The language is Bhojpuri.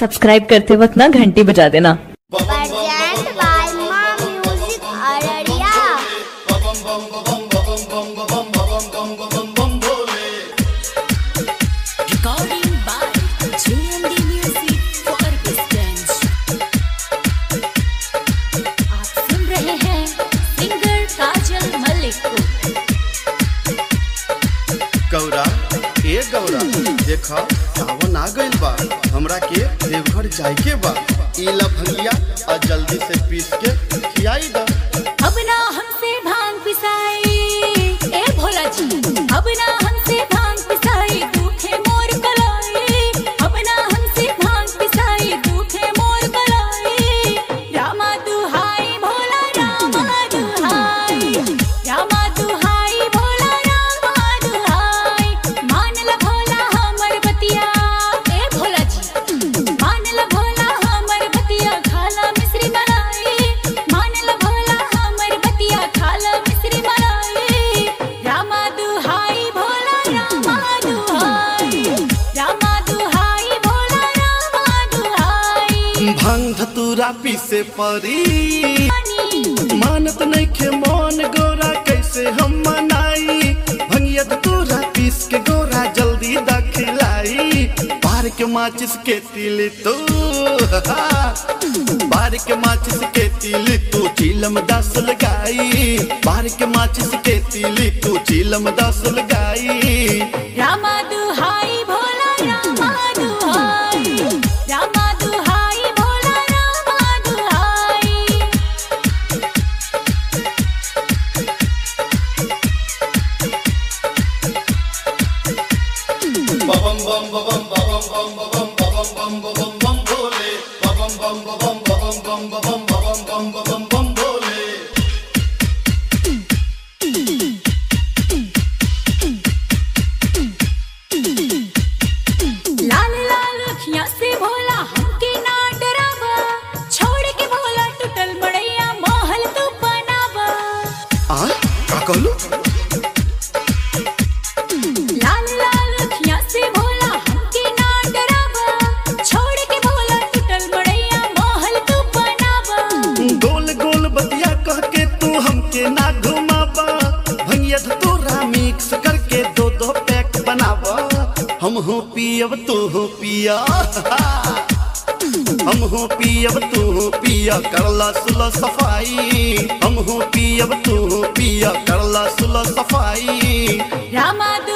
सब्सक्राइब करते वक्त ना घंटी बजा देना Present by Ma Music Araria. Recording by JMD Music for Distance. आप सुन रहे हैं सिंगर काजल मलिक को गौरा ए गौरा देखा सावन आ गइल बा हमरा के देवघर जाए के बा ई ला भंगिया आ जल्दी से पीस के खियाई दा अब ना हमसे भांग पिसाई ए भोला जी अब ना हमसे भांग पिसाई दुखे मोर कलाई अब ना हमसे भांग पिसाई दुखे मोर कलाई रामा दुहाई भोला रामा दुहाई रामा दुहाई भोला रामा दुहाई मान ल भोला हमर बतिया ए भोला जी मान ल भोला हमर बतिया खाला मिश्री मलाई मान ल भोला हमर बतिया खाला मिश्री मलाई रामा दुहाई भोला रामा दुहाई रामा दुहाई भोला रामा दुहाई भांग धतूरा पीसे परी पानी मानत नइखे मन गौरा कैसे हम मनाई भंगिया धतूरा पीस के गौरा जल्दी दा खिलाई बार के माचिस के तिल तू बार के माचिस के तिल तू चीलम दस लगाई बार के माचिस के तिल तू चीलम दस लगाई रामा दुहाई भोला रामा दुहाई रामा दुहाई भोला रामा दुहाई लाल लाल अखियां से भोला हमके ना डरावा छोड़ के भोला टूटल मड़ैया महल तू बनावा आ का कहलू लाल लाल अखियां से भोला हमके ना डरावा छोड़ के भोला टूटल मड़ैया महल तू बनावा गोल गोल बतिया कह के तू हमके ना घुमावा भैया तोरा मिक्स करके दो दो पैक बनावा हम हो पियब तू हो पिया हम हो पियब तू हो पिया करला सुला सफाई हम हो पियब तू हो पिया करला सुला सफाई रामा